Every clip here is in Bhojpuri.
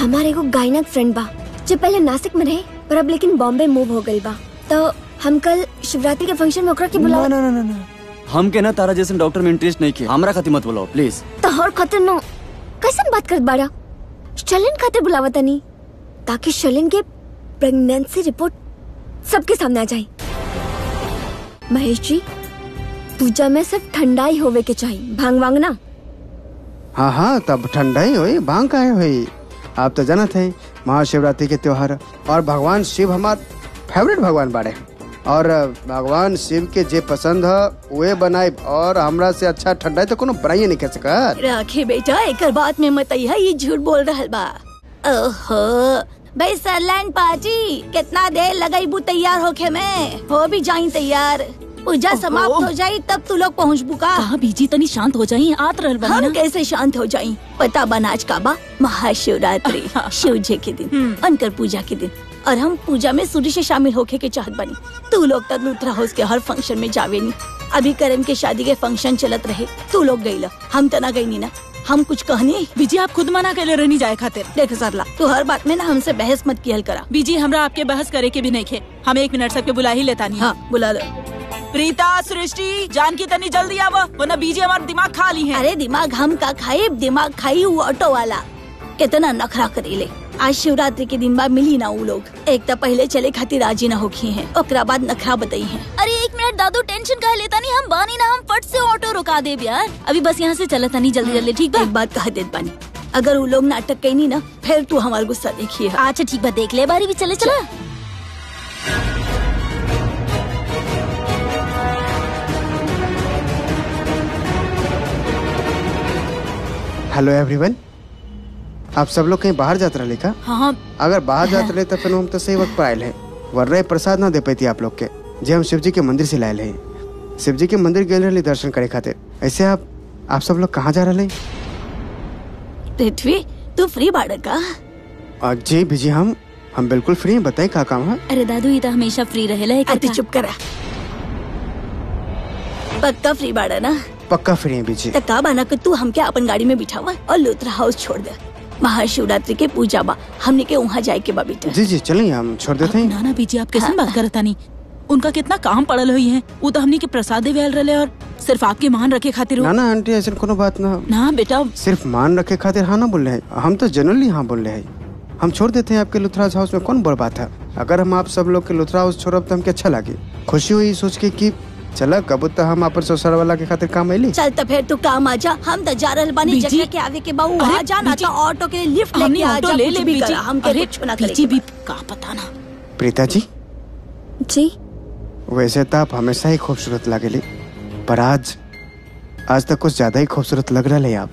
हमारे एगो गायनक फ्रेंड बा जो पहले नासिक में रहे पर अब लेकिन बॉम्बे मूव हो गई बा तो हम कल शिवरात्रि के फंक्शन में ओकरा के ना बुला ना ना ना ना हम के ना तारा जैसे डॉक्टर में इंटरेस्ट नहीं किया हमरा खातिर मत बुलाओ प्लीज तो हर खातिर नो कैसन बात करत बाड़ा शलिन खातिर बुलावा तनी ताकि शलिन के प्रेगनेंसी रिपोर्ट सबके सामने आ जाए महेश जी पूजा में सिर्फ ठंडाई होवे के चाहिए भांग वांग ना हाँ हाँ तब ठंडा ही होई भांग काहे होई आप तो जानत है महाशिवरात्रि के त्योहार और भगवान शिव हमार फेवरेट भगवान बाड़े और भगवान शिव के जे पसंद है वे बनाए और हमरा से अच्छा ठंडा तो कोनो बनाइए नहीं कर सकत राखे बेटा एकर बात में मत है ये झूठ बोल रहल बा ओहो भाई सरलैंड पार्टी कितना देर लगाई बू तैयार होके में हो भी जाई तैयार पूजा समाप्त हो जाई तब तू लोग पहुँच बुका कहा बीजी तनी शांत हो जाई आत रहल बनी हम ना कैसे शांत हो जाई पता बनाज का बा महाशिवरात्रि शिव जी के दिन अनकर पूजा के दिन और हम पूजा में सूर्य से शामिल होके के चाहत बनी तू लोग तक लूथरा हाउस के हर फंक्शन में जावे नी अभी करण के शादी के फंक्शन चलत रहे तू लोग गईला हम तना गई नी ना हम कुछ कहनी बीजी आप खुद मना कर रहनी जाए खातिर देख सरला तू हर बात में ना हमसे बहस मत कियल करा बीजी हमरा आपके बहस करे के भी नहीं खे हम एक मिनट सबके बुला ही लेता नहीं हाँ बुला लो प्रीता सृष्टि जानकी तनी जल्दी आवा वरना बीजी हमारा दिमाग खा ली है अरे दिमाग हम का खाई दिमाग खाई वो ऑटो वाला कितना नखरा करेले आज शिवरात्रि के दिन बाद मिली ना वो लोग एक तो पहले चले खातिर राजी ना होखी हैं ओकरा बाद नखरा बताई हैं अरे एक मिनट दादू टेंशन कह लेता नहीं हम बानी ना हम फट से ऑटो रुका दे यार अभी बस यहाँ से चला नहीं जल्दी जल्दी ठीक एक बात कह देत बानी अगर वो लोग नाटक कहीं ना फिर तू हमारा गुस्सा देखिए अच्छा ठीक बा देख ले बारी भी चले चला हेलो एवरीवन आप सब लोग कहीं बाहर जात रहे का हाँ हाँ अगर बाहर जात रहे तो फिर हम तो सही वक्त पर आयल है वरना ये प्रसाद ना दे पाती आप लोग के जे हम शिव जी के मंदिर से लायल है शिव जी के मंदिर गए रहे दर्शन करे खातिर ऐसे आप आप सब लोग कहाँ जा रहे पृथ्वी तू फ्री बाड़क का और जी बीजी हम हम बिल्कुल फ्री हैं बताएं क्या काम है अरे दादू ये तो हमेशा फ्री रहेला एक अति चुप करा पक्का फ्री बाड़ा ना पक्का फ्री हैं बीजी त का बाना कि तू हमके अपन गाड़ी में बिठावा और लुथरा हाउस छोड़ दे महाशिवरात्रि के पूजा बा हमने के वहाँ जाए के बा बेटा जी जी चलिए हम छोड़ देते हैं ना ना बीजी आप कैसे बात करता नहीं उनका कितना काम पड़ल हुई है वो तो हमने के प्रसादे वेल रहे और सिर्फ आपके मान रखे खातिर ना हो ना आंटी ऐसे कोनो बात ना ना बेटा सिर्फ मान रखे खातिर हाँ ना बोल रहे हैं हम तो जनरली हाँ बोल रहे हैं हम छोड़ देते हैं आपके लुथराज हाउस में कौन बड़ बात है अगर हम आप सब लोग के लुथरा हाउस छोड़ब तो हमके अच्छा लगे खुशी हुई सोच के कि चला कबूत तो हम अपन ससुर वाला के खातिर काम अली चल तो फिर तू काम आ जा हम तो जा रहल बानी बीजी। जगह के आवे के बाऊ अरे आ जा ना बीजी। तो ऑटो के लिफ्ट हमने लेके आ ऑटो जा ले कुछ ले भी बीजी करा हमके अरे कुछ ना बीजी करे भी का पता ना प्रीता जी जी वैसे तो आप हमेशा ही खूबसूरत लगेली पर आज आज तक कुछ ज्यादा ही खूबसूरत लग रहा है आप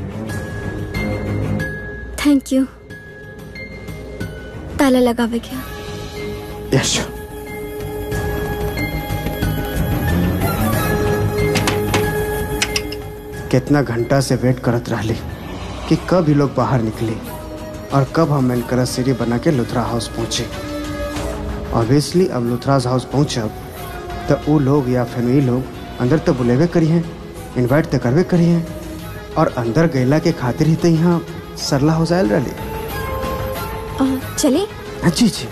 थैंक यू ताला लगावे क्या यश कितना घंटा से वेट करत रहली कि कब ही लोग बाहर निकले और कब हम इनकर सीढ़ी बना के लुथरा हाउस पहुंचे ऑब्वियसली अब लुथराज हाउस पहुंचब तो वो लोग या फैमिली लोग अंदर तो बुलेबे करी हैं इनवाइट तो करबे करी हैं और अंदर गैला के खातिर ही तो यहाँ सरला हो जाए रही आ, चले हाँ जी जी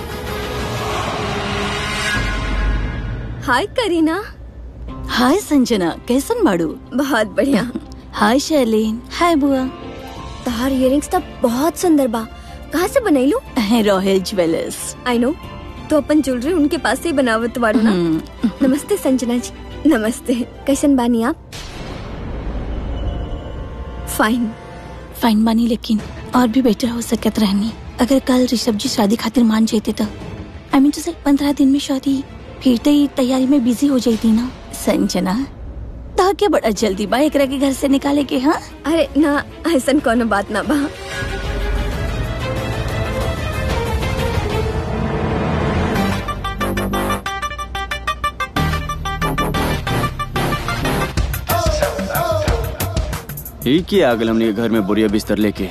हाय करीना हाय संजना कैसन बाड़ू बहुत बढ़िया हाय शैलीन हाय बुआ तहार इयरिंग्स तो बहुत सुंदर बा कहाँ से बनैलू रॉयल ज्वेलर्स आई नो तो अपन ज्वेलरी उनके पास से ही बनावत बारू ना नमस्ते संजना जी नमस्ते कैसन बानी आप फाइन फाइन बानी लेकिन और भी बेटर हो सकत रहनी अगर कल ऋषभ जी शादी खातिर मान जाते तो आई मीन टू से पंद्रह दिन में शादी फिर तो ही तैयारी में बिजी हो जाती ना संजना तो क्या बड़ा जल्दी बा एकरा के घर से निकाले के हाँ अरे ना ऐसन कोनो बात ना बा ही की आ गल हमने के घर में बोरिया बिस्तर लेके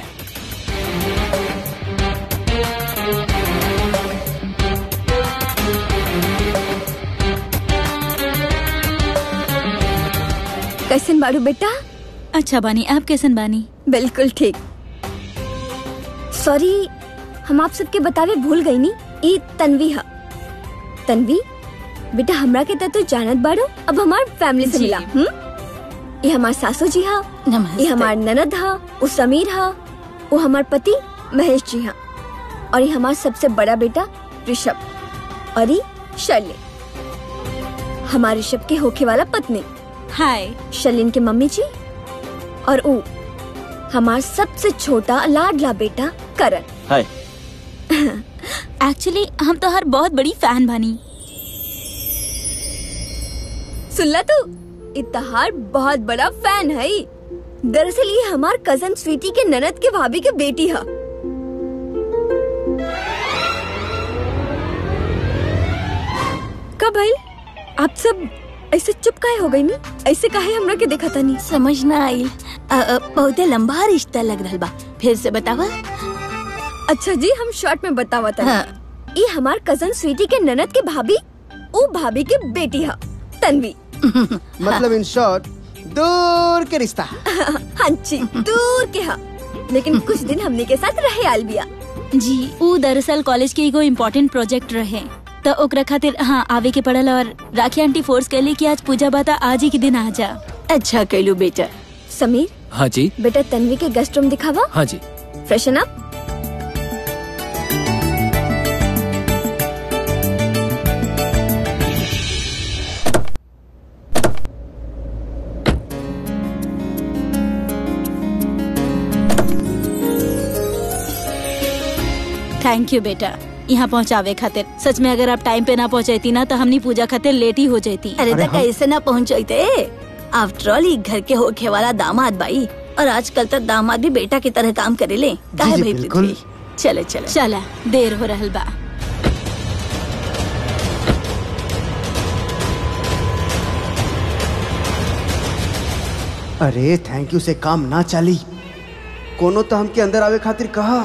कैसन बारू बेटा अच्छा बानी आप कैसन बानी बिल्कुल ठीक सॉरी हम आप सबके बतावे भूल गई नी ई तन्वी हा तन्वी बेटा हमरा के त तू जानत बाड़ो अब हमार फैमिली से जी। मिला हम ये हमार सासू जी हा नमस्ते ये हमार ननद हा वो समीर हा वो हमार पति महेश जी हा और ये हमार सबसे बड़ा बेटा ऋषभ और ये शैली हमारे ऋषभ के होखे वाला पत्नी हाय शलिन के मम्मी जी और ऊ हमार सबसे छोटा लाडला बेटा करण हाय एक्चुअली हम तो हर बहुत बड़ी फैन बनी सुनला तू इतहार बहुत बड़ा फैन है ई। दरअसल ये हमार कजन स्वीटी के ननद के भाभी के बेटी है कब भाई आप सब ऐसे चुप काहे हो गई नी ऐसे काहे हमरा के देखा नहीं समझ ना आई अ, अ, बहुते लंबा रिश्ता लग रहा बा फिर से बतावा अच्छा जी हम शॉर्ट में बतावा था हाँ। ये हमार कजन स्वीटी के ननद के भाभी ओ भाभी के बेटी है तन्वी मतलब इन शॉर्ट दूर के रिश्ता हाँ जी दूर के हा लेकिन कुछ दिन हमने के साथ रहे आल बिया जी ऊ दरअसल कॉलेज के एगो इम्पोर्टेंट प्रोजेक्ट रहे तो ओकरा खातिर हाँ आवे के पड़ल और राखी आंटी फोर्स कैली कि आज पूजा बाता आज ही के दिन आ जा अच्छा कैलू बेटा समीर हाँ जी बेटा तन्वी के गेस्ट रूम दिखावा हाँ जी फ्रेशन अप थैंक यू बेटा यहाँ पहुँचावे खातिर सच में अगर आप टाइम पे ना पहुँचती ना तो हमनी पूजा खातिर लेट ही हो जाती अरे अरे तो हम- कैसे ना पहुँचते आफ्टर ऑल ई घर के होखे वाला दामाद बाई और आजकल तक दामाद भी बेटा की तरह काम करे ले काहे जी, भाई बिल्कुल। पृथ्वी चले चले चला देर हो रहल बा अरे थैंक यू से काम ना चाली कोनो तो हमके अंदर आवे खातिर कहा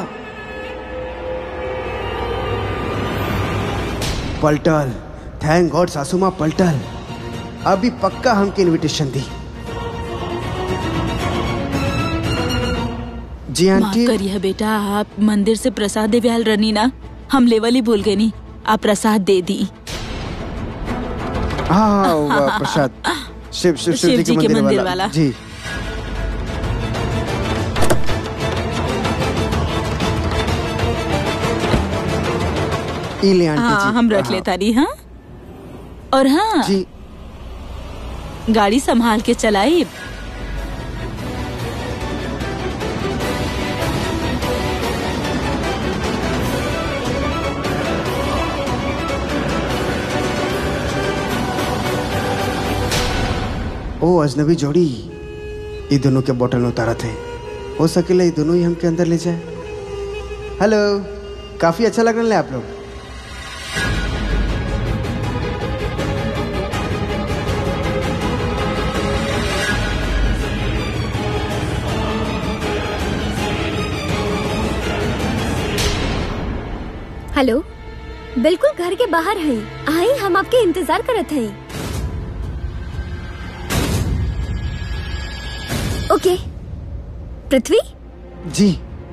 पलटल थैंक गॉड सासू माँ पलटल अभी पक्का हमके इनविटेशन दी जी माफ आंटी करिए बेटा आप मंदिर से प्रसाद देवे आल रनी ना हम लेवल ही भूल गए नी आप प्रसाद दे दी हाँ हाँ वो प्रसाद शिव शिव शिव जी के मंदिर वाला जी ई ले आंटी हाँ जी हम रख हाँ। लेता नहीं हाँ और हाँ जी गाड़ी संभाल के चलाई ओ अजनबी जोड़ी ये दोनों के बोतल में उतारा थे हो सकेला ये दोनों ही हमके अंदर ले जाए हेलो काफी अच्छा लग रहा है आप लोग हेलो बिल्कुल घर के बाहर हैं आई हम आपके इंतजार करत हैं ओके पृथ्वी जी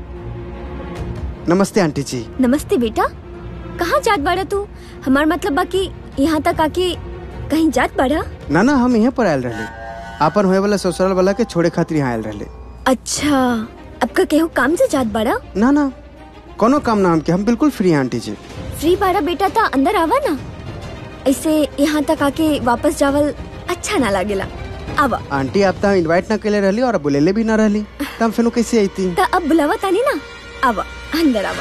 नमस्ते आंटी जी नमस्ते बेटा कहाँ जात बाड़ा तू हमार मतलब बाकी यहाँ तक आके कहीं जात बाड़ा ना ना हम यहाँ पर आयल रहे आपन होए वाला ससुराल वाला के छोड़े खातिर यहाँ आयल रहे अच्छा अब का केहू काम से जात बाड़ा ना ना कोनो काम ना हमके हम बिल्कुल फ्री हैं आंटी जी फ्री बाड़ा बेटा ता अंदर आवा ना ऐसे यहाँ तक आके वापस जावल अच्छा ना लागेला आवा आंटी आप तो इनवाइट ना केले रहली और बुलेले भी ना रहली तो हम फिर कैसे आई थी ता अब बुलावा तानी ना आवा अंदर आवा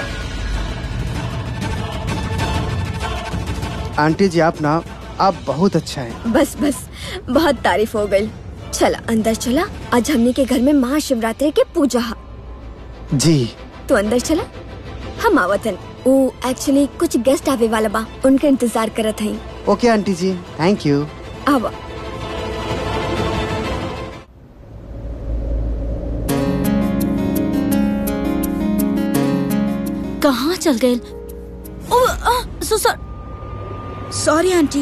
आंटी जी आप ना आप बहुत अच्छा है बस बस बहुत तारीफ हो गई चला अंदर चला आज हमने के घर में महाशिवरात्रि के पूजा हा जी तो अंदर चला हम आवतन वो एक्चुअली कुछ गेस्ट आवे वाला बा उनका इंतजार करत हई okay aunty ji thank you आवा कहाँ चल गए ओ आ, सो सॉरी आंटी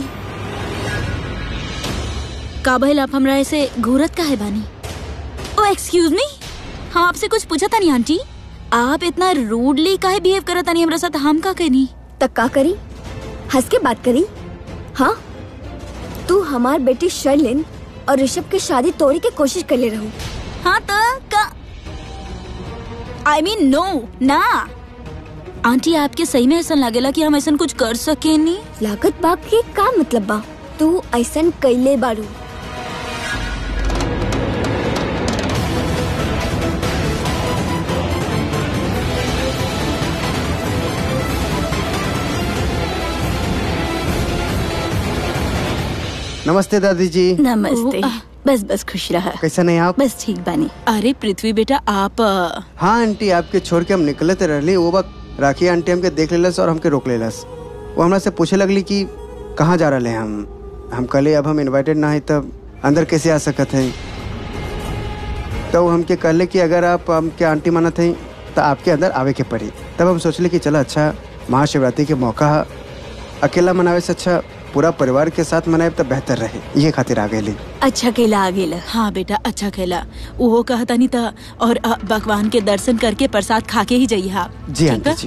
का भइल आप हमरा ऐसे घूरत का है बानी ओ एक्सक्यूज मी हम आपसे कुछ पूछा था नहीं आंटी आप इतना रूडली काहे बिहेव करत तानी हमरा साथ हम का कहनी तक का करी हंस के बात करी हाँ तू हमार बेटी शर्लिन और ऋषभ की शादी तोड़े के कोशिश कर ले रहू हाँ तो का आई मीन नो ना आंटी आपके सही में ऐसा लगेला कि हम ऐसा कुछ कर सके नहीं लागत बाग के का मतलब बा तू ऐसन कैले बारू नमस्ते दादी जी नमस्ते ओ, बस बस खुश रहा कैसा नहीं आप बस ठीक बानी अरे पृथ्वी बेटा आप अ, हाँ आंटी आपके छोड़ के हम निकले थे रहली वो वक्त राखी आंटी हमके देख लेलस और हमके रोक लेलस वो हमरा से पूछे लगली कि कहाँ जा रहे हैं हम हम कहले अब हम इनवाइटेड ना है तब अंदर कैसे आ सकत हैं तो वो हमके कहले कि अगर आप हमके आंटी मानत हैं तो आपके अंदर आवे के पड़ी तब हम सोचले कि चला अच्छा महाशिवरात्रि के मौका है अकेला मनावे से अच्छा पूरा परिवार के साथ मनाए तो बेहतर रहे ये खातिर आ गए अच्छा केला आ गेला हाँ बेटा अच्छा खेला वो कहता नहीं था और अ, भगवान के दर्शन करके प्रसाद खा के ही जाइए आप जी ठीक आंटी बा? जी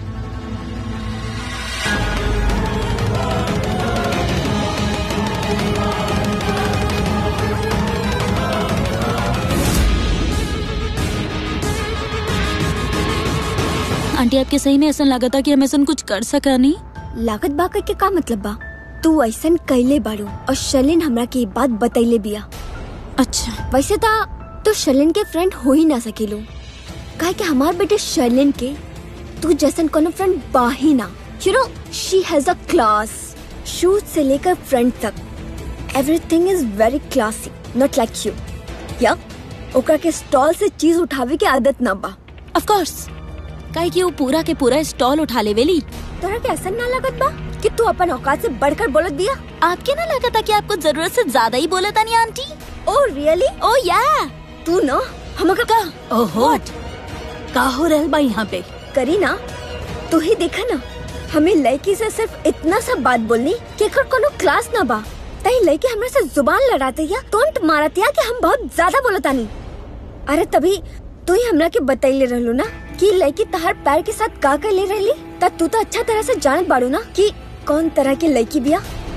आंटी आपके सही में ऐसा लगा था कि हम ऐसा कुछ कर सका नहीं लागत बाग के का मतलब बा तू ऐसन कैले बारू और शर्लिन हमरा के ई बात बतैले बिया अच्छा वैसे ता तू शर्लिन के फ्रेंड हो ही ना सकेलू काहे कि हमार बेटे शर्लिन के तू जैसन कोनो फ्रेंड बा ही ना you know she has a class shoes से लेकर फ्रंट तक everything is very classy not like you या ओकरा के स्टॉल से चीज उठावे के आदत ना बा ऑफ कोर्स काहे कि वो पूरा के पूरा स्टॉल उठा ले वेली तोरा के ऐसा ना लागत बा कि तू अपन औकात से बढ़कर बोलत बिया आपके ना लगा था कि आपको जरूरत से ज्यादा ही बोला था नहीं आंटी ओ रियली ओ या तू ना हमका का ओहो का हो रहल बा यहाँ पे करी ना तू ही देखा ना हमें लड़की से सिर्फ इतना सा बात बोलनी कि एकर कोनो क्लास ना बा तही लड़की हमरा से जुबान लड़ाते या टोंट मारत या कि हम बहुत ज्यादा बोलतानी अरे तभी तू ही हमरा के बतैले रहलू ना कि लड़की तहार पैर के साथ का कर ले रहली त तू तो अच्छा तरह से जानत बाड़ू ना कि कौन तरह की लड़की बिया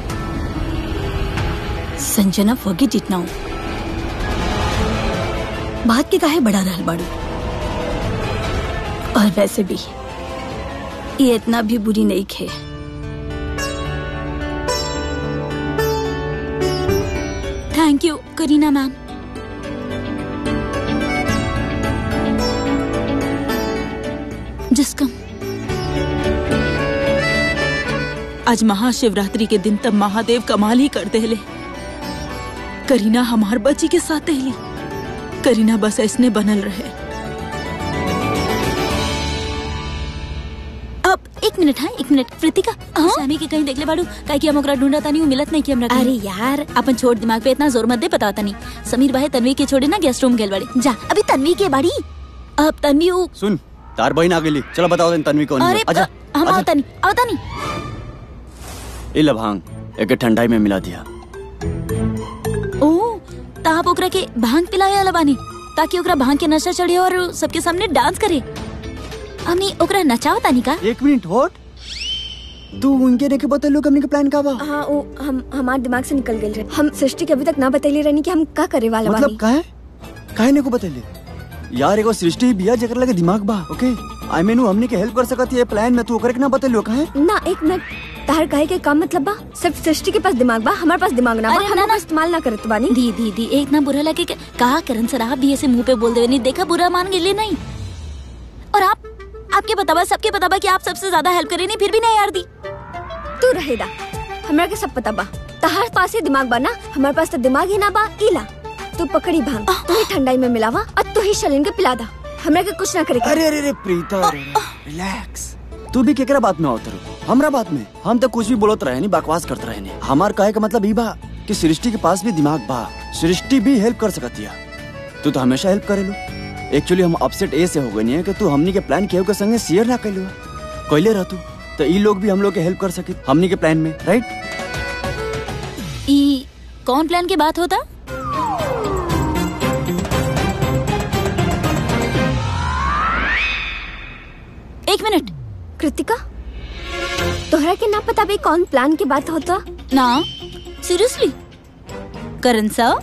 संजना फॉरगेट इट नाउ बात के काहे बड़ा रहल बाड़ू और वैसे भी ये इतना भी बुरी नहीं खे थैंक यू करीना मैम जिसकम आज महाशिवरात्रि के दिन तब महादेव कमाल ही कर देले करीना हमार बच्ची के साथ रहली करीना बस ऐसने बनल रहे अब एक मिनट हाँ एक मिनट कृतिका हाँ? सामी के कहीं देख ले बाड़ू काहे कि हम ओकरा ढूंढा तानी उ मिलत नहीं कि हमरा अरे यार अपन छोड़ दिमाग पे इतना जोर मत दे पता नहीं समीर भाई तन्वी के छोड़े ना गेस्ट रूम गेल बाड़ी जा अभी तन्वी के बाड़ी अब तन्वी उ सुन तार बहन आ गेली चलो बताओ तनी तन्वी कौन अरे है आजा हम आजा आवतानी आवतानी ए ला भांग एक ठंडाई में मिला दिया ओ ता आप ओकरा के भांग पिलावे वाला बानी ताकि ओकरा भांग के नशा चढ़े और सबके सामने डांस करे हमनी ओकरा नचाव तानी का एक मिनट होट तू उनके देखे बता लोग हमने के प्लान का बा हाँ वो हम हमारे दिमाग से निकल गए रहे हम सृष्टि के अभी तक ना बतैले रहनी कि हम का करे वाला मतलब बानी काहे काहे ने को बतेले यार एगो सृष्टि बिया जेकर लगे दिमाग बा ओके आई मीन हमने के हेल्प कर सकत ये प्लान में तू ओकरे के ना बतेलो काहे ना एक मिनट तार कहे के काम मतलब बा सिर्फ सृष्टि के पास दिमाग बा हमारे पास दिमाग ना बा अरे हम ना, ओकर ना। इस्तेमाल ना करत बानी दी दी दी एक ना बुरा लगे के- कहा करण सर आप भी ऐसे मुंह पे बोल देवे नहीं देखा बुरा मान गेले नहीं और आप आपके बतावा सबके बतावा कि आप सबसे ज्यादा हेल्प करे नहीं फिर भी नहीं यार दी तू रहेदा हमरा के सब पता बा तहार पास ही दिमाग बा ना हमारे पास तो दिमाग ही ना बा इला तू पकड़ी भांग तू ही ठंडाई में मिलावा और तू ही शलिन के पिला दा हमरा के कुछ ना करे के। अरे अरे अरे प्रीता रिलैक्स तू भी केकरा बात में आवत रहो हमरा बात में हम तो कुछ भी बोलत रहे नहीं बकवास करत रहे नहीं हमार कहे का मतलब ई बा कि सृष्टि के पास भी दिमाग बा सृष्टि भी हेल्प कर सकतिया तू तो हमेशा हेल्प करेलू एक्चुअली हम अपसेट ए से हो गए नहीं है कि तू हमनी के प्लान केहू के संगे शेयर ना कैलू कैले रह तू तो ई लोग भी हम लोग के हेल्प कर सके हमनी के प्लान में राइट ई कौन प्लान की बात होता एक मिनट कृतिका तोहरा के ना पता भी कौन प्लान के बात होता ना सीरियसली करण सर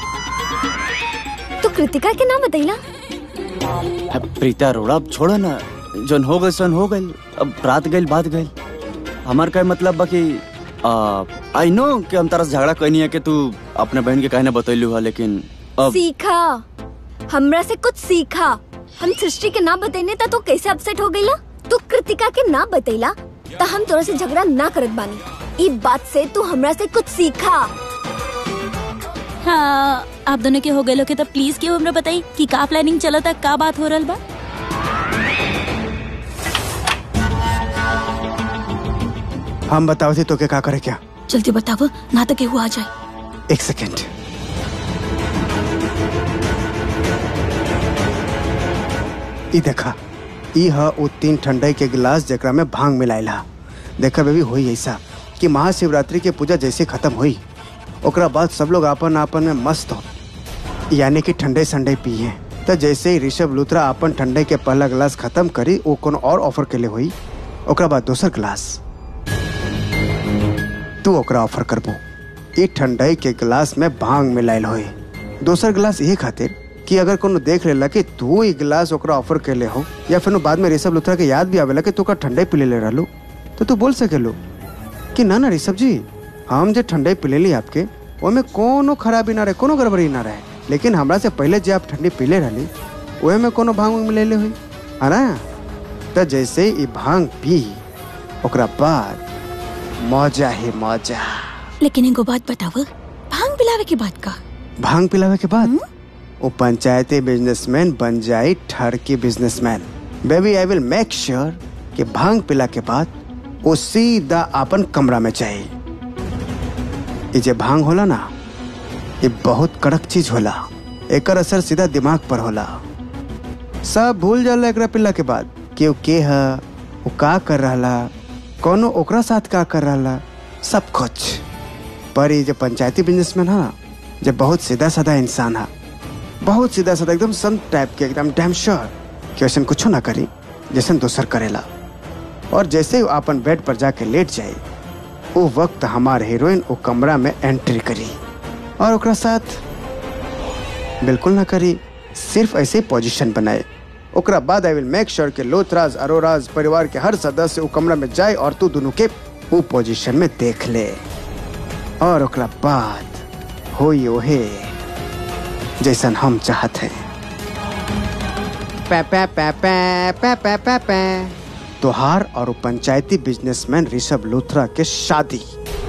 तो कृतिका के ना बतैला अब प्रीता अरोड़ा अब छोड़ो ना जन हो गए सन हो गए अब रात गई बात गई हमार का मतलब बा कि आई नो कि हम तारा से झगड़ा कहनी है कि तू अपने बहन के कहने बतैलू है लेकिन अब सीखा हमरा से कुछ सीखा हम सृष्टि के ना बतैने ता तो कैसे अपसेट हो गईला तू कृतिका के ना बतैला ता हम तोरा से झगड़ा ना करत बानी ई बात से तू हमरा से कुछ सीखा हाँ आप दोनों के हो गए लोग तो प्लीज क्यों हमरा बताई कि का प्लानिंग चला था का बात हो रहा बा हम बताओ थे तो के का करे क्या जल्दी बताओ ना तो केहू आ जाए एक सेकेंड ई देखा ई ह उ तीन ठंडाई के गिलास जेकरा में भांग मिलाइल हा देखा बेबी होई ऐसा कि महाशिवरात्रि के पूजा जैसे खत्म हुई ओकरा बाद सब लोग आपन आपन में मस्त हो यानी कि ठंडे संडे पिए तो जैसे ही ऋषभ लूथरा अपन ठंडे के पहला गिलास खत्म करी वो कोनो और ऑफर के लिए हुई ओकरा बाद दोसर गिलास तू ओकरा ऑफर करबो ई ठंडाई के गिलास में भांग मिलाइल होई दोसर गिलास यही खातिर कि अगर कोनो देख लेला कि तू ई गिलास ओकरा ऑफर के ले हो या फिर बाद में ऋषभ लुथरा के याद भी आवेला कि तू का ठंडाई पी ले रहलू तो तू बोल सकेलू कि ना ना ऋषभ जी हम जे ठंडाई पी ली आपके ओमे कोनो खराबी ना रहे कोनो गड़बड़ी ना रहे लेकिन हमरा से पहले जे आप ठंडी पीले रहली ओहे में कोनो भांग उंग मिलेले हुई है ना तो जैसे ई भांग पी ओकरा बाद मौजा ही मौजा लेकिन एगो बात बताओ भांग पिलावे के बात का भांग पिलावे के बाद वो पंचायती बिजनेसमैन बन जाए ठरकी businessman baby I will make sure कि भांग पिला के बाद वो सीधा अपन कमरा में जाए ये जे भांग होला ना ये बहुत कड़क चीज होला एकर असर सीधा दिमाग पर होला सब भूल जाला एकरा पिला के बाद कि वो के है वो का कर रहा कोनो ओकरा साथ का कर रहा सब कुछ पर ये जो पंचायती बिजनेसमैन है ना जो बहुत सीधा साधा इंसान है बहुत सीधा साधा एकदम संत टाइप के एकदम डैम श्योर कि वैसे कुछ ना करी जैसे दोसर करेला और जैसे ही वो अपन बेड पर जाके लेट जाए वो वक्त हमार हीरोइन वो कमरा में एंट्री करी और ओकरा साथ बिल्कुल ना करी सिर्फ ऐसे पोजीशन बनाए ओकरा बाद आई विल मेक श्योर कि लोथराज अरोराज परिवार के हर सदस्य वो कमरा में जाए और तू दोनों के वो पोजीशन में देख ले और ओकरा बाद होई ओहे जैसन हम चाहत हैं पै पै पै पै पै पै पै पै तोहार और वो पंचायती बिजनेसमैन ऋषभ लूथरा के शादी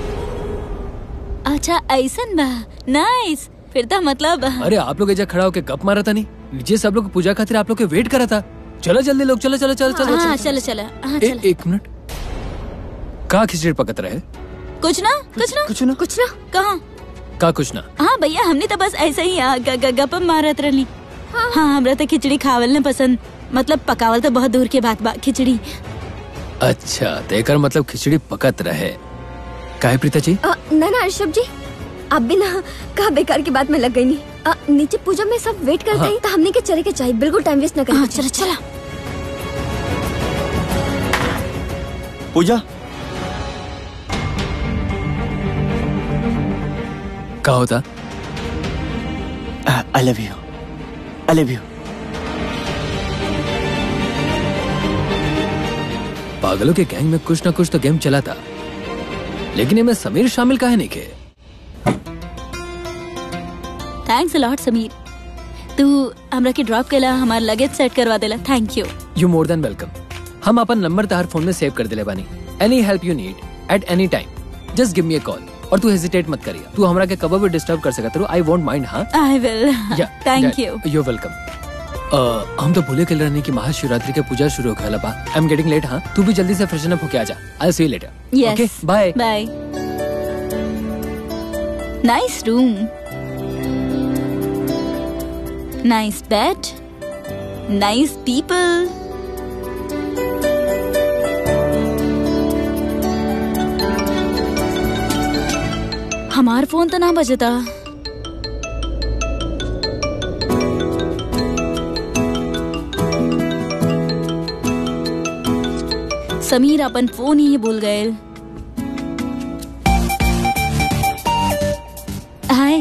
अच्छा ऐसन बा नाइस फिर तो मतलब अरे आप लोग एजा खड़ा होके गप मारा था नहीं नीचे सब लोग पूजा खातिर आप लोग के वेट करा था चलो जल्दी लोग चलो चलो चलो चलो हाँ चलो चलो चलो हाँ ए, चलो एक मिनट का खिचड़ी पकत रहे कुछ ना कुछ ना कुछ ना कुछ ना कहाँ का कुछ ना हाँ भैया हमने तो बस ऐसे ही आ, ग- ग- गप मारत रहली हाँ हमरा तो खिचड़ी खावल ने पसंद मतलब पकावल तो बहुत दूर के बात बा खिचड़ी अच्छा तेकर मतलब खिचड़ी पकत रहे काहे प्रीता जी अ, ना ना ऋषभ जी आप भी ना कहा बेकार की बात में लग गई नहीं अ, नीचे पूजा में सब वेट करते हाँ। हैं तो हमने के चले के चाहिए बिल्कुल टाइम वेस्ट ना हाँ करें चलो चलो पूजा का होता I love you I love you पागलों के गैंग में कुछ ना कुछ तो गेम चला था लेकिन इनमें समीर शामिल काहे नहीं के थैंक्स लॉट समीर तू हमरा के ड्रॉप केला हमार लगेज सेट करवा देला thank you you more than welcome हम अपन नंबर तहार फोन में सेव कर दिले बानी any help you need at any time just give me a call और तू हेजिटेट मत करिया तू हमरा के कभी भी डिस्टर्ब कर सकत रहो आई वोंट माइंड हाँ I will thank you you welcome हम तो भूले कल रहने की महाशिवरात्रि के पूजा शुरू होने वाला बा आई एम गेटिंग लेट हाँ तू भी जल्दी से फ्रेशन अप होके आ जा I see you later yes bye bye nice room nice bed nice people हमार फोन तो ना बजता समीर अपन फोन ही भूल गए हाय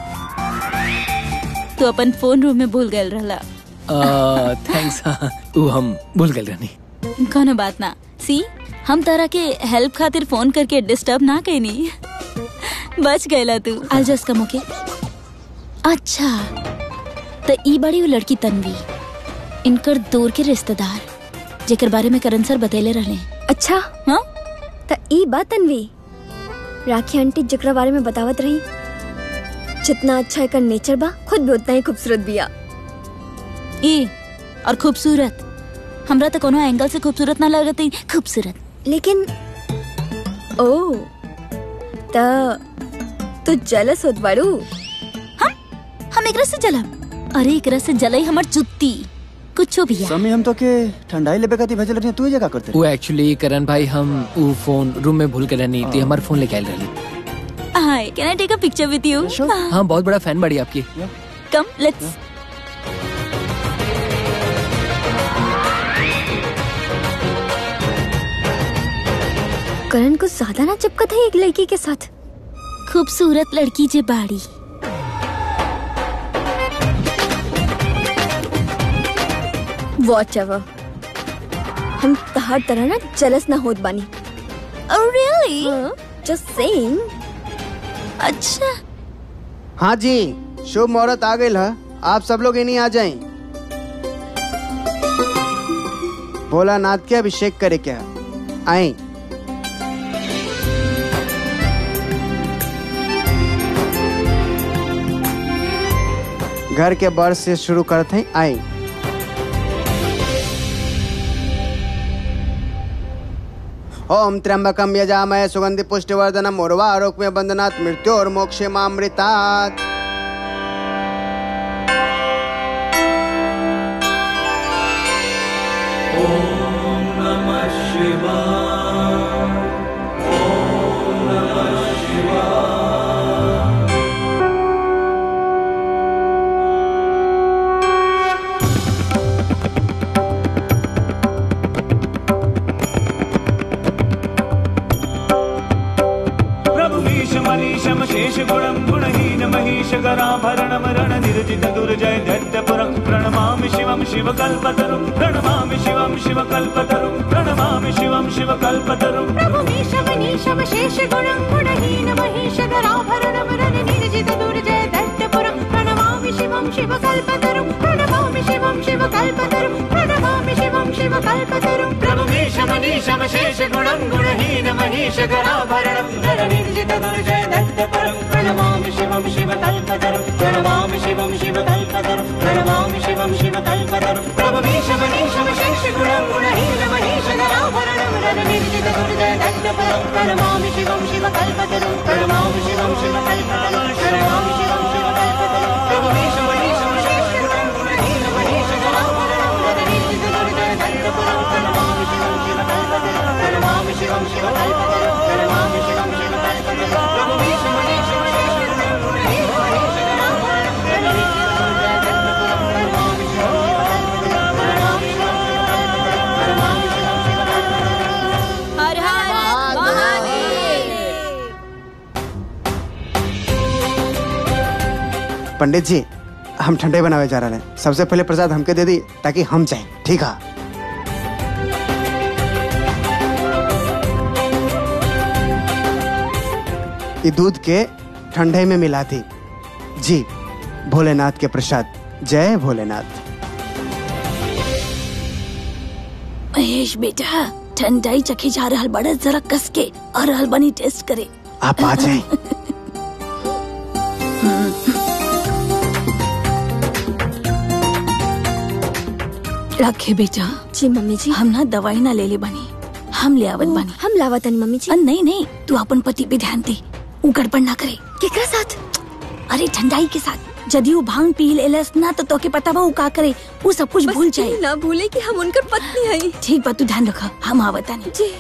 तू अपन फोन रूम में भूल गए रहला थैंक्स ऊ हम भूल गए रहनी कोनो बात ना सी हम तरह के हेल्प खातिर फोन करके डिस्टर्ब ना कैनी बच गएला तू आज जस्ट कम ओके अच्छा तो ई बड़ी वो लड़की तन्वी इनकर दूर के रिश्तेदार जेकर बारे में करण सर बतैले रहले अच्छा हाँ त ई बात तन्वी राखी आंटी जकरा बारे में बतावत रही जितना अच्छा एकर नेचर बा खुद भी उतना ही खूबसूरत बिया ई और खूबसूरत हमरा तो कोनो एंगल से खूबसूरत ना लगत ही खूबसूरत लेकिन ओ त तू जेलस होत बाड़ू हम एकरा से जलब अरे एकरा से जलई हमर जुत्ती कुछो भी है समी हम तो के ठंडाई लेबे खातिर भेजल रही तू ये का करते वो एक्चुअली करण भाई हम वो फोन रूम में भूल के रहनी थी हमारा फोन लेके आयल रहनी hi can I take a picture with you हाँ बहुत बड़ा फैन बड़ी आपकी कम लेट्स करण को ज्यादा ना चिपकत है एक लड़की के साथ खूबसूरत लड़की जे बाड़ी वॉच एवर हम हर तरह ना जलस ना होत बानी Oh really? जस्ट सेइंग अच्छा हाँ जी शुभ मुहूर्त आ गई है आप सब लोग इन्हीं आ जाएं भोलानाथ के अभिषेक करे क्या आए घर के बड़ से शुरू करते हैं आए ओम त्र्यंबकम यजामय सुगंधि पुष्टिवर्धनम उर्वा आरोग्य बंधनात् मृत्यु और मोक्षे मामृतात् प्रभुमीशमनीशम शेषगुणं गुणहीन महिषगराभरणं रणनिर्जित दुर्जय दैत्यपुरं प्रणमामि शिवं शिवकल्पतरुं प्रणमामि शिवं शिवकल्पतरुं प्रणमामि शिवं शिवकल्पतरुं प्रभुमीशमनीशम शेषगुणं गुणहीन महिषगराभरणं रणनिर्जित दुर्जय दैत्यपुरं प्रणमामि शिवं शिवकल्पतरुं प्रणमामि शिवं शिवकल्पतरुं प्रणमामि शिवं शिवकल्पतरुं प्रभुमीशमनीशम शेषगुणं गुणहीन महिषगराभरणं रणनिर्जित दुर्जय दैत्यपुरं प्रणमामि शिवं शिवकल्पतरुं प्रणमामि शिवं शिवकल्पतरुं प्रणमामि शिवं शिवकल्पतरुं प्रभुमीशमनीशम शेषगुणं गुणहीन महिषगराभरणं रणनिर्जित दुर्जय दैत्यपुरं प्रणमामि शिवं शिवकल्पतरुं प्रणमामि शिवं शिवकल्पतरुं प्रणमामि शिवं शिवकल्पतरुं प्रभुमीशमनीशम शेषगुणं गुणहीन महिषगराभरणं रणनिर्जित दुर्जय दैत्यपुरं प्रणमामि शिवं शिवकल्पतरुं प्रणमामि शिवं शिवकल्पतरुं प्रणमामि शिवं शिवकल्पतरुं प्रभुमीशमनीशम शेषगुणं गुणहीन महिषगराभरणं रणनिर्जित दुर्जय दैत्यपुरं प्रणमामि शिवं शिवकल्पतरुं प्रणमामि शिवं शिवकल्पतरुं प्रणमामि शिवं शिवकल्पतरुं हर हर महादेव पंडित जी हम ठंडे बनावे जा रहे हैं सबसे पहले प्रसाद हमके दे दी ताकि हम जाएं ठीक है ये दूध के ठंडे में मिला थी जी भोलेनाथ के प्रसाद जय भोलेनाथ महेश बेटा ठंडाई चखे जा रहल बड़ा जरा कस के और रहल बनी टेस्ट करे आप आ जाएं रखे बेटा जी मम्मी जी हम ना दवाई ना ले ले बनी हम ले आवत बनी हम लावतन मम्मी जी अ, नहीं नहीं तू अपन पति पे ध्यान दे ऊ गड़बड़ ना करे केकरा साथ अरे ठंडाई के साथ यदि वो भांग पी लेलस ना तो तोके पता बा ऊ का करे वो सब कुछ भूल बस ये जाए ना भूले कि हम उनकर पत्नी हई ठीक बा तू ध्यान रखा हम आवता नहीं जी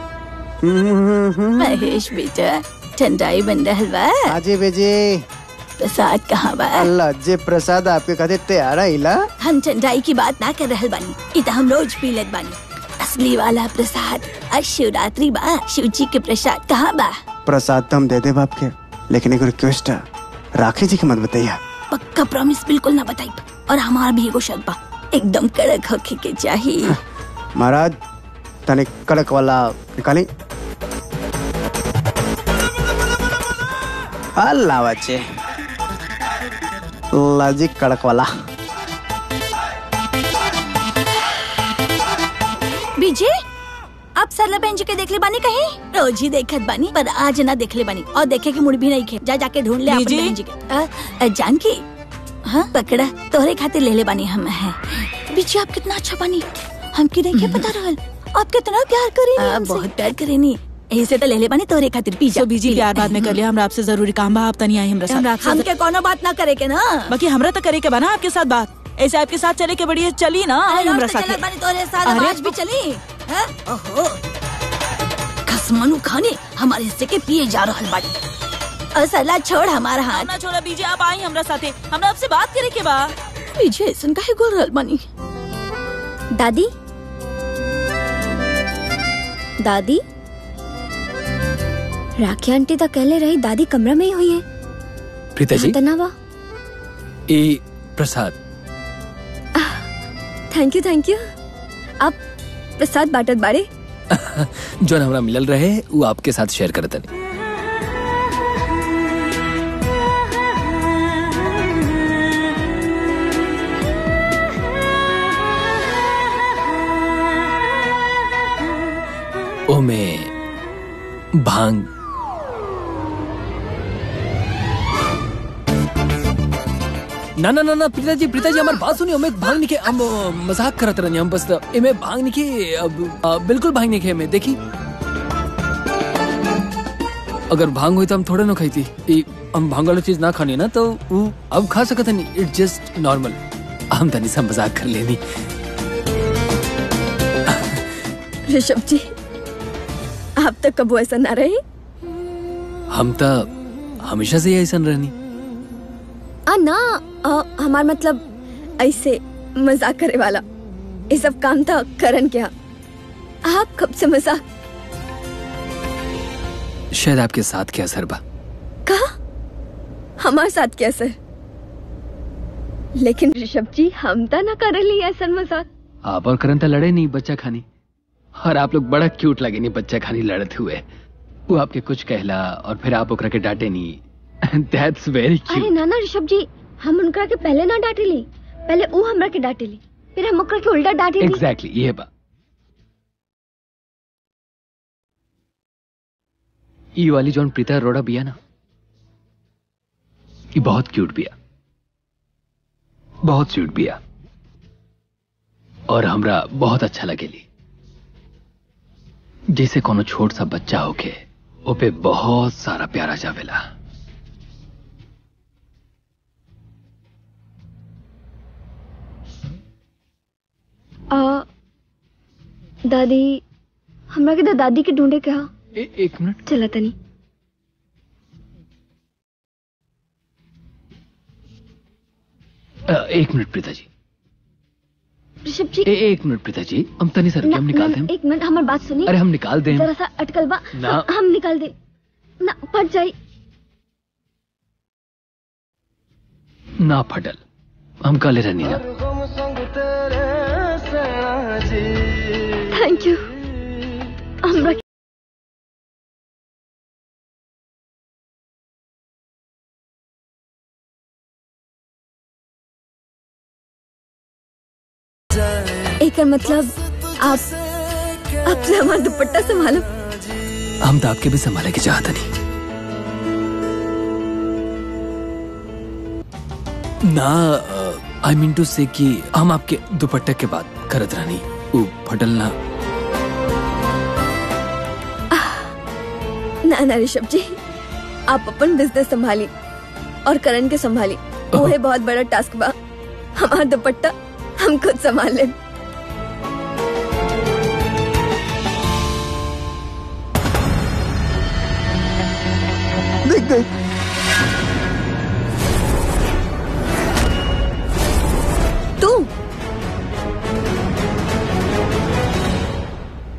महेश बेटा ठंडाई बन रहल बा आजे बेजे प्रसाद कहाँ बा अल्लाह जे प्रसाद आपके खातिर तैयार आइला हम ठंडाई की बात ना कर रहल बानी इ त हम रोज पी लेत बानी असली वाला प्रसाद आज शिवरात्रि बा शिव जी के प्रसाद कहाँ बा प्रसाद तो हम दे दे बाप के लेकिन एक रिक्वेस्ट है राखी जी की मत बताइए पक्का प्रॉमिस बिल्कुल ना बताई और हमारा भी एगो शर्त बा एकदम कड़क होके के चाहिए महाराज तने कड़क वाला निकाली अल्लाह बच्चे लाजी कड़क वाला विजय आप सरला बहन जी के देख ले बानी कहीं रोज ही देखत बानी पर आज ना देख ले बानी और देखे की मुड़ भी नहीं खे जा जाके ढूंढ ले अपनी विजय? बहन जी के अ, अ, जानकी हाँ पकड़ा तोहरे खातिर ले ले बानी हम है विजय आप कितना अच्छा बानी हमके नहीं के पता रहल आप कितना प्यार करेनी बहुत प्यार करेनी ऐसे तो ले ले बानी तोहरे खातिर पी जा तो बीजी प्यार बाद में कर लिया हमरा आपसे जरूरी काम बा आप तनी आई हमरा साथ हमके कोनो बात ना करे के ना बाकी हमरा तो करे के बना आपके साथ बात ऐसे आपके साथ चले के बढ़िया चली ना आई अरे हमरा रोज तो साथ चलत बानी तोहरे साथ अब अरे आज भी चली हैं? ओहो खसमानू खाने हमारे हिस्से के पिए जा रहल बाड़ी और सरला छोड़ हमारा हाथ ना छोड़ा बीजे आप आई हमरा साथे हमरा आपसे बात करे के बा पीछे ऐसन काहे गोल रहल बानी दादी दादी राखी आंटी तो कहले रही दादी कमरा में ही हुई है प्रीता जी तनावा ए प्रसाद थैंक यू थैंक यू आप प्रसाद बाटत बाड़े जो हमरा मिलल रहे वो आपके साथ शेयर करत तनी ओमे भांग ना ना ना ना प्रीता जी प्रीता जी हमारी बात सुनिए हमें भांग नहीं के हम अ, मजाक करत रहनी हम बस इमे भांग नहीं के अब अ, बिल्कुल भांग नहीं के हमें देखी अगर भांग हुई तो हम थोड़े ना खाई थी ई, हम भांग वाली चीज ना खानी ना तो वो अब खा सकत नहीं इट जस्ट नॉर्मल हम तनी सा मजाक कर लेनी ऋषभ जी आप तो कबो ऐसा ना रहे हम तो हमेशा से ही ऐसा रहनी आ ना आ, हमार मतलब ऐसे मजाक करे वाला ये सब काम था करन क्या आप कब से मजाक शायद आपके साथ क्या असर बा कहा हमारे साथ क्या सर लेकिन ऋषभ जी हम तो ना कर ली ऐसा मजाक आप और करण तो लड़े नहीं बच्चा खानी और आप लोग बड़ा क्यूट लगे नहीं बच्चा खानी लड़ते हुए वो आपके कुछ कहला और फिर आप ओकरा के डांटे नहीं दैट्स वेरी अरे क्यूट ना ना ऋषभ जी हम उनका के पहले ना डांटे ली पहले वो हमरा के डांटे ली फिर हम ओकरा के उल्टा डांटे ली एग्जैक्टली ये बा ये वाली जौन प्रीता रोड़ा बिया ना ये बहुत क्यूट बिया बहुत क्यूट बिया और हमरा बहुत अच्छा लगेली जैसे कोनो छोट सा बच्चा होके ओपे बहुत सारा प्यारा जावेला आ, दादी हमरा के तो दादी के ढूंढे के हा ए, एक मिनट चला तनी अ, एक मिनट प्रीता जी ऋषभ जी ए, एक मिनट प्रीता जी हम तनी सर ना, हम निकाल ना, दें एक मिनट हमारी बात सुनी अरे हम निकाल दें जरा सा अटकल बा ना। हम, हम निकाल दे ना फट जाई ना फटल हम काले रहनी ना थैंक यू हमरा एकर मतलब आप आपसे हमारा दुपट्टा संभालो हम तो आपके भी संभाले के चाहता नहीं ना आई मीन टू से कि हम आपके दुपट्टे के बाद करत रहनी वो फटल ना ना ना ऋषभ जी आप अपन बिजनेस संभाली और करण के संभाली वो है बहुत बड़ा टास्क बा हमारा दुपट्टा हम खुद संभाल ले देख देख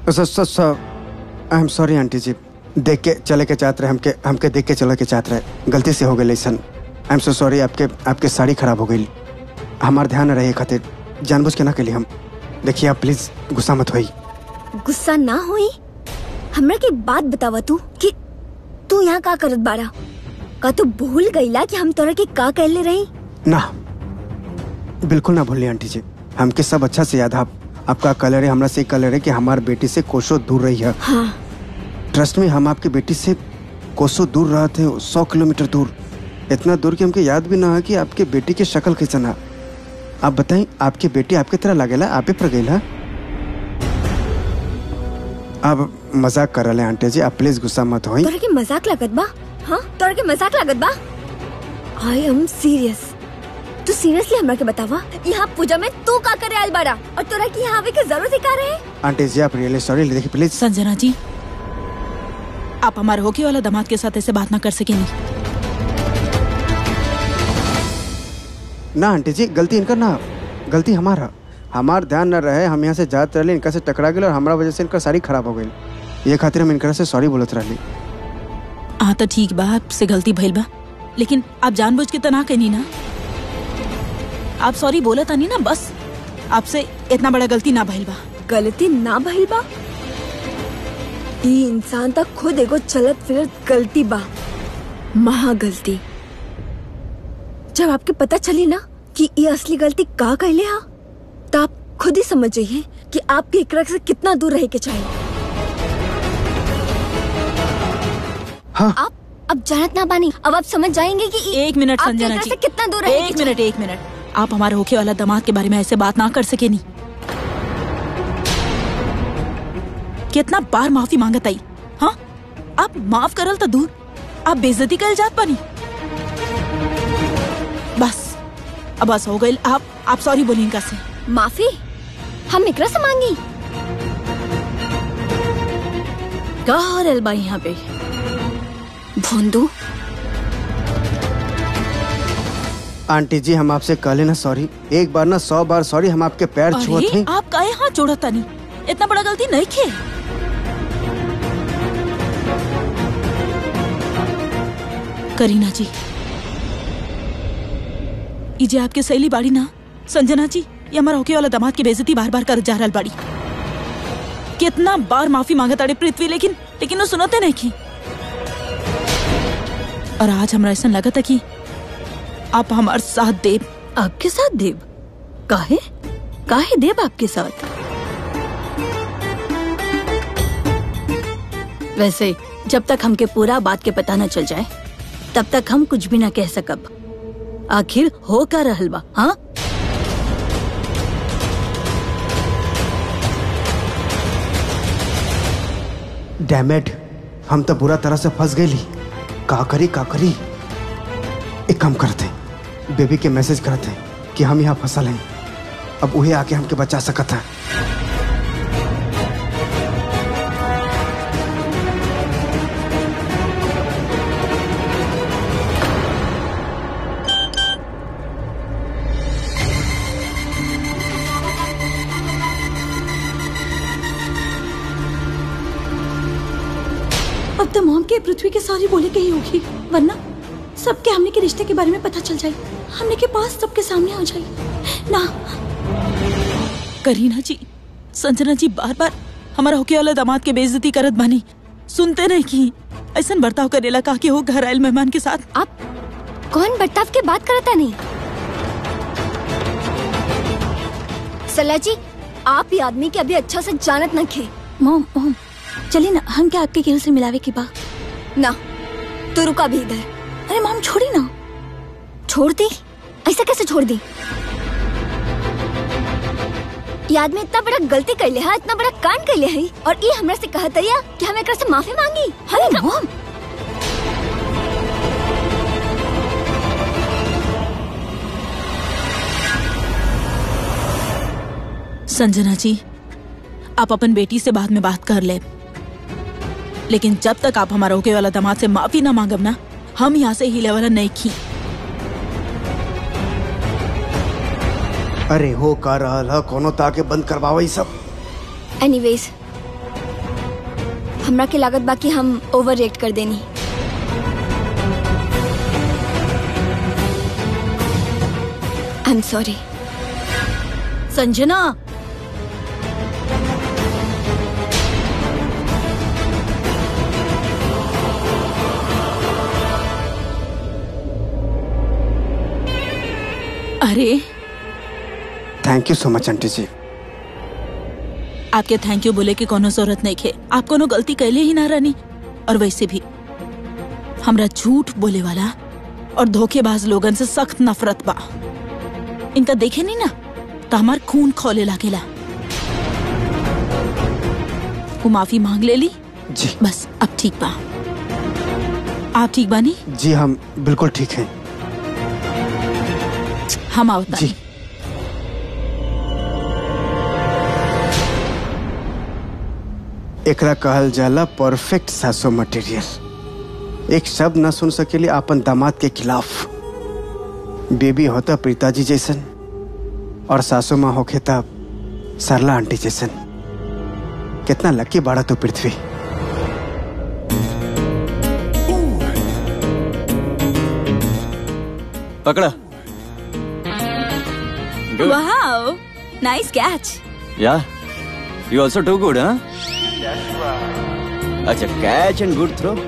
sir sir sir I am sorry aunty ji देख के चले के चाहते रहे हमके हमके देख के चले के चाहते रहे गलती से हो गई सन आई एम सो सॉरी आपके आपके साड़ी खराब हो गई हमार ध्यान न रहे खातिर जानबूझ के ना के लिए हम देखिए आप प्लीज गुस्सा मत होई गुस्सा ना हुई हमरा की बात बतावा तू कि तू यहाँ का करत बाड़ा का तू भूल गईला कि हम तोरा के का कहले रही ना बिल्कुल ना भूलिए आंटी जी हमके सब अच्छा से याद है आप आपका कलर है हमरा से कलर है कि हमार बेटी से कोसों दूर रही है हाँ ट्रस्ट में हम आपकी बेटी से कोसों दूर रहे थे सौ किलोमीटर दूर इतना दूर कि हमके याद भी ना है कि आपके बेटी की शक्ल कैसन है आप बताएं आपकी बेटी आपकी तरह लागेला आपे पर गई है अब मजाक कर रहे हैं आंटी जी आप प्लीज गुस्सा मत होई तोरा के मजाक लागत बा हाँ तोरा के मजाक लागत बा आई एम सीरियस तू सीरियसली हमरा के बतावा यहाँ पूजा में तू का करे आयल बाड़ा और तोरा की यहाँ आवे के जरूरत ही का रहे आंटी जी आप रियली सॉरी देखिए प्लीज संजना जी आप हमारे होके वाला दामाद के साथ ऐसे बात ना कर सकेंगी ना आंटी जी गलती इनका ना गलती हमारा हमार ध्यान न रहे हम यहाँ से जाते रहे इनका से टकरा गए और हमारा वजह से इनका साड़ी खराब हो गई ये खातिर हम इनका से सॉरी बोलत रही हाँ तो ठीक बा आपसे गलती भइल बा लेकिन आप जानबूझ के तना कनी ना आप सॉरी बोला तानी ना बस आपसे इतना बड़ा गलती ना भइल बा गलती ना भइल बा ई इंसान तक खुद एगो चलत फिरत गलती बा महा गलती जब आपके पता चली ना कि ये असली गलती का कहले हा तो आप खुद ही समझ जाइए कि आपके एकरा से कितना दूर रहे के चाहिए हाँ आप अब जानत ना बानी अब आप समझ जाएंगे कि ई- एक मिनट आपके संजना एकरा जी से कितना दूर रहे एक मिनट एक मिनट आप हमारे होके वाला दामाद के बारे में ऐसे बात ना कर सके नहीं कितना बार माफी मांगत आई हाँ आप माफ करल तो दूर आप बेइज्जती कर जात पानी बस अब बस हो गई आप आप सॉरी बोली इनका से माफी हम एकरा से मांगी का हो रहल बा यहाँ पे भोंदू आंटी जी हम आपसे कहले ना सॉरी एक बार ना सौ बार सॉरी हम आपके पैर छुअत अरे हैं आप काहे हाथ जोड़त तानी इतना बड़ा गलती नहीं खे करीना जी ई जे आपके सहेली बाड़ी ना संजना जी ये हमारा होके वाला दामाद की बेइज्जती बार बार कर जा रहल बाड़ी कितना बार माफी मांगत अड़े पृथ्वी लेकिन लेकिन वो सुनते नहीं की और आज हमरा ऐसा लगा था कि आप हमार साथ देव आपके साथ देव काहे काहे देव आपके साथ वैसे जब तक हमके पूरा बात के पता न चल जाए तब तक हम कुछ भी न कह सकब आखिर हो का रहल बा हाँ डैमेट हम तो बुरा तरह से फंस गई का करी का करी एक काम करते बेबी के मैसेज करते कि हम यहाँ फसल हैं अब उहे आके हमके बचा सकत है अब तो मॉम के पृथ्वी के सारी बोले के ही होगी वरना सबके हमने के रिश्ते के बारे में पता चल जाए हमने के पास सबके सामने आ जाए ना करीना जी संजना जी बार बार हमारा होके वाला दामाद के बेइज्जती करत बानी सुनते नहीं की ऐसा बर्ताव करेला का कि हो घर आयल मेहमान के साथ आप कौन बर्ताव की बात करता नहीं सला जी आप ये आदमी के अभी अच्छा से जानत न खे मॉम मॉम चलिए ना हम क्या आपके केहू से मिलावे के बा ना तू रुका भी इधर अरे मॉम छोड़ी ना छोड़ दी ऐसा कैसे छोड़ दी ये आदमी इतना बड़ा गलती कर ले हा इतना बड़ा कांड कर ले है और ये हमरा से कहत है कि हम एकरा से माफी मांगी अरे मॉम संजना जी आप अपन बेटी से बाद में बात कर ले लेकिन जब तक आप हमारा होके वाला दामाद से माफी ना मांगब ना हम यहाँ से हिले वाला नहीं खी अरे हो का रहल ह कोनो ताके बंद करवावा ई सब एनीवेज हमरा के लागत बा कि हम ओवर रिएक्ट कर देनी आई एम सॉरी संजना अरे thank you so much aunty जी आपके थैंक यू बोले की कोनो जरूरत नहीं खे आप कोनो गलती कैले ही ना रानी और वैसे भी हमरा झूठ बोले वाला और धोखेबाज लोगन से सख्त नफरत बा इनका देखे नहीं ना तो हमार खून खोले लागेला वो माफी मांग ले ली जी बस अब ठीक बा आप ठीक बानी जी हम बिल्कुल ठीक हैं हम आवता जी एकरा कहल जाला परफेक्ट सासो मटेरियल एक शब्द न सुन सकेली अपन दामाद के खिलाफ बेबी होता प्रीताजी जैसन और सासू माँ होखे तब सरला आंटी जैसन कितना लकी बाड़ा तो पृथ्वी पकड़ा Good. Wow nice catch Yeah. You also too good, huh? अच्छा catch and good throw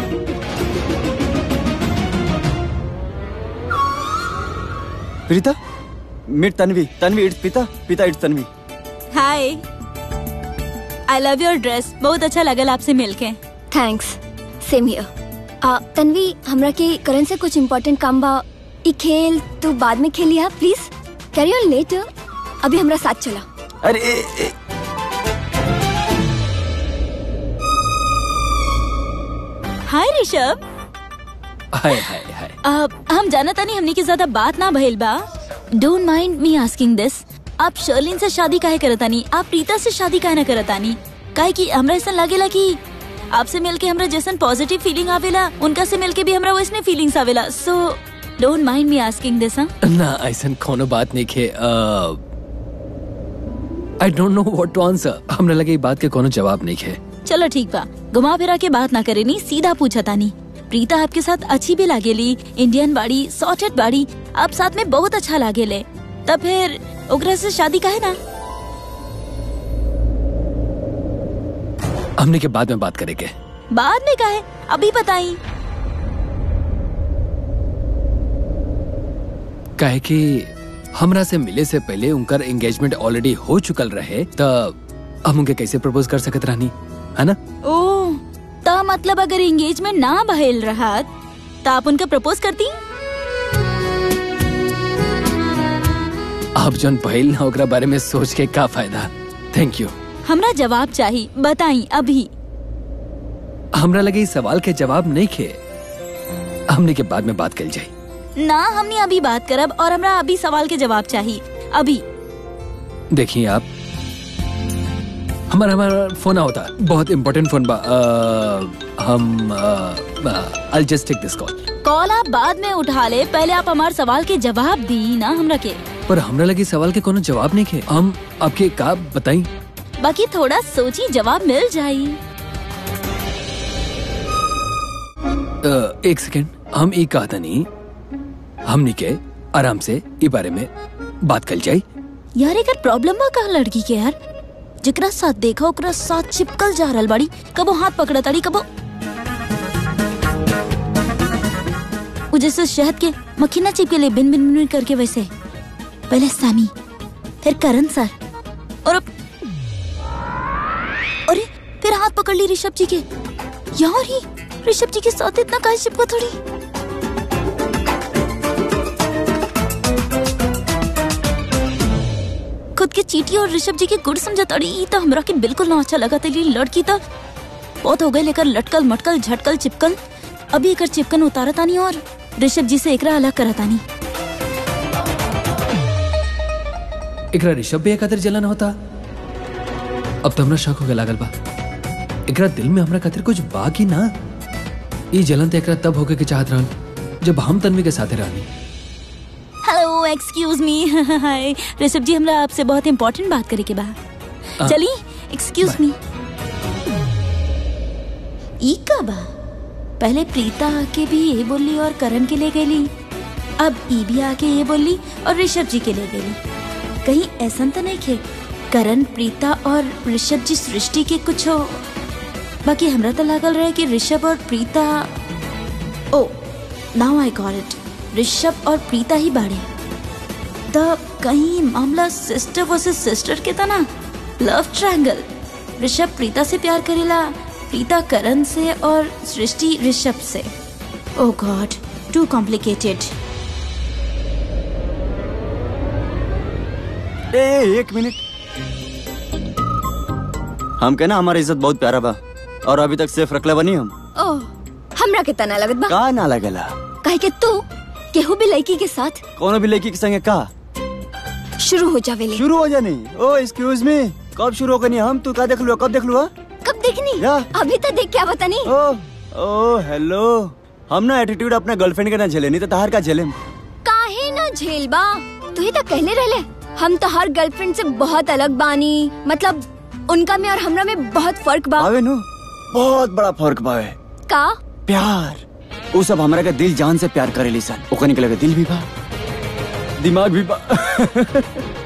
Preeta meet Tanvi Tanvi it's पिता पिता it's Tanvi hi I love your dress बहुत अच्छा लगल आपसे मिलके थैंक्स सेम हियर तन्वी हमरा के करण से कुछ इम्पोर्टेंट काम बा ई खेल तू बाद में खेली हा प्लीज कैरी ऑन लेटर अभी हमरा साथ चला अरे ए, ए, हाय ऋषभ हाय हाय हाय अब हम जाना तानी हमने की ज्यादा बात ना भइल बा don't mind me asking this आप शर्लिन से शादी काहे करतानी आप प्रीता से शादी काहे ना करतानी काहे कि हमरा ऐसा लागेला कि आपसे मिलके हमरा जैसन पॉजिटिव फीलिंग आवेला उनका से मिलके भी हमरा वैसने फीलिंग्स आवेला so don't mind me asking this हाँ ना ऐसा कोनो बात नहीं खे I don't know what to answer हमने लगे ई बात के कोनो जवाब नहीं खे चलो ठीक बा घुमा फिरा के बात ना करे नी सीधा पूछा तानी प्रीता आपके साथ अच्छी भी लागेली इंडियन बाड़ी सॉर्टेड बाड़ी आप साथ में बहुत अच्छा लागेले तब फिर ओकरा से शादी काहे ना हमने के बाद में बात करेंगे बाद में काहे अभी बताई काहे कि हमरा से मिले से पहले उनकर एंगेजमेंट ऑलरेडी हो चुकल रहे त हम उनके कैसे प्रपोज कर सकत रहनी है ना ओ ता मतलब अगर एंगेजमेंट ना भइल रहत त आप उनका प्रपोज करती आप जौन पहिल ना ओकरा बारे में सोच के का फायदा थैंक यू हमरा जवाब चाहिए बताई अभी हमरा लगे इस सवाल के जवाब नहीं खे हमने के बाद में बात कर जाए ना हमने अभी बात करब और हमरा अभी सवाल के जवाब चाहिए अभी देखिए आप हमारा हमारा फोन होता बहुत इम्पोर्टेंट फोन बा अ, हम I just take this call call आप बाद में उठा ले पहले आप हमारे सवाल के जवाब दी ना हमरा के पर हमरा लगे सवाल के कोनो जवाब नहीं खे हम आपके का बताई बाकी थोड़ा सोची जवाब मिल जाई अ, एक सेकेंड हम ई कहता नहीं हमनी के आराम से ई बारे में बात कर जाई यार एक प्रॉब्लम बा का लड़की के यार जेकरा साथ देखा ओकरा साथ चिपकल जा रहल बाड़ी कबो हाथ पकड़ा ताड़ी कबो वो जैसे शहद के मक्खी ना चिपके ले बिन बिन बिन करके वैसे पहले सामी फिर करण सर और अब अरे फिर हाथ पकड़ ली ऋषभ जी के यार ही ऋषभ जी के साथ इतना काहे चिपका थोड़ी खुद के चीटी और ऋषभ जी के गुड़ समझा तड़ी ई तो हमरा के बिल्कुल ना अच्छा लगा तेरी लड़की तो बहुत हो गए लेकर लटकल मटकल झटकल चिपकल अभी एकर चिपकन उतारा तानी और ऋषभ जी से एकरा अलग करा तानी एकरा ऋषभ भी खातिर जलन होता अब तो हमरा शक हो गया लागल बा एकरा दिल में हमरा खातिर कुछ बा की ना ई जलन तो एकरा तब होके के चाहत रहल जब हम तन्वी के साथे रहनी hello excuse me hi Rishabh ji हमरा आपसे बहुत इम्पोर्टेंट बात करे के बा आ, चली एक्सक्यूज बाय। मी ई का बा पहले प्रीता आके भी ये बोली और करण के ले गई अब ई भी आके ये बोली और ऋषभ जी के ले गई कहीं ऐसा तो नहीं खे करण प्रीता और ऋषभ जी सृष्टि के कुछ हो बाकी हमरा तो लागल रहे कि ऋषभ और Preeta oh now I got it Rishabh और प्रीता ही बाड़े द कहीं मामला सिस्टर वर्सेस सिस्टर के था ना लव ट्रायंगल ऋषभ प्रीता से प्यार करेला प्रीता करण से और सृष्टि ऋषभ से ओ गॉड टू कॉम्प्लिकेटेड ए एक मिनट हम कहना हमारी इज्जत बहुत प्यारा बा और अभी तक सेफ रखले बनी हम ओह हमरा के तना लगत बा का ना लगेला काहे के तू केहू भी लड़की के साथ कोनो भी लड़की के संगे का शुरू हो जावेले शुरू हो जानी ओ एक्सक्यूज मी कब शुरू होगनी हम तू का देख लू कब देख लू हा? कब देखनी या। अभी तो देख क्या बतानी ओ ओ हेलो हम ना एटीट्यूड अपने गर्लफ्रेंड के ना झेले नहीं तो तहार का झेले काहे ना झेल बा तू ही तो कहले रहले हम तो हर गर्लफ्रेंड से बहुत अलग बानी मतलब उनका में और हमरा में बहुत फर्क बा आवे नु बहुत बड़ा फर्क बावे का प्यार वो सब हमरा के दिल जान से प्यार करेली सन ओकनी के लगे दिल भी बा दिमाग भी बा